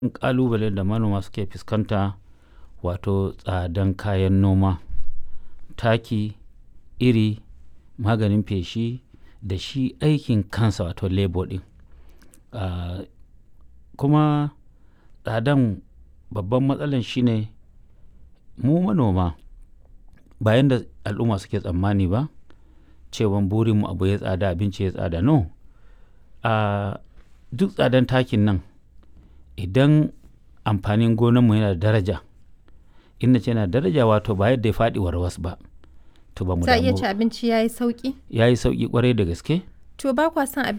ƙalubalen da manoma suke fuskanta wato tsadan kayan noma taki iri maganin feshi da shi aikin kansa wato labor ɗin uh, kuma tsadan babban matsalan shine mu manoma bayan da al'umma suke tsammani ba cewan burinmu abu ya tsada abinci ya tsada no uh, duk tsadan takin nan idan amfanin gonanmu yana da daraja in ce yana daraja wato ba yadda ya faɗi warwas ba to ba mu Za a iya damu ci abinci ya yi sauƙi? ya yi sauƙi kwarai da gaske To ba kwa son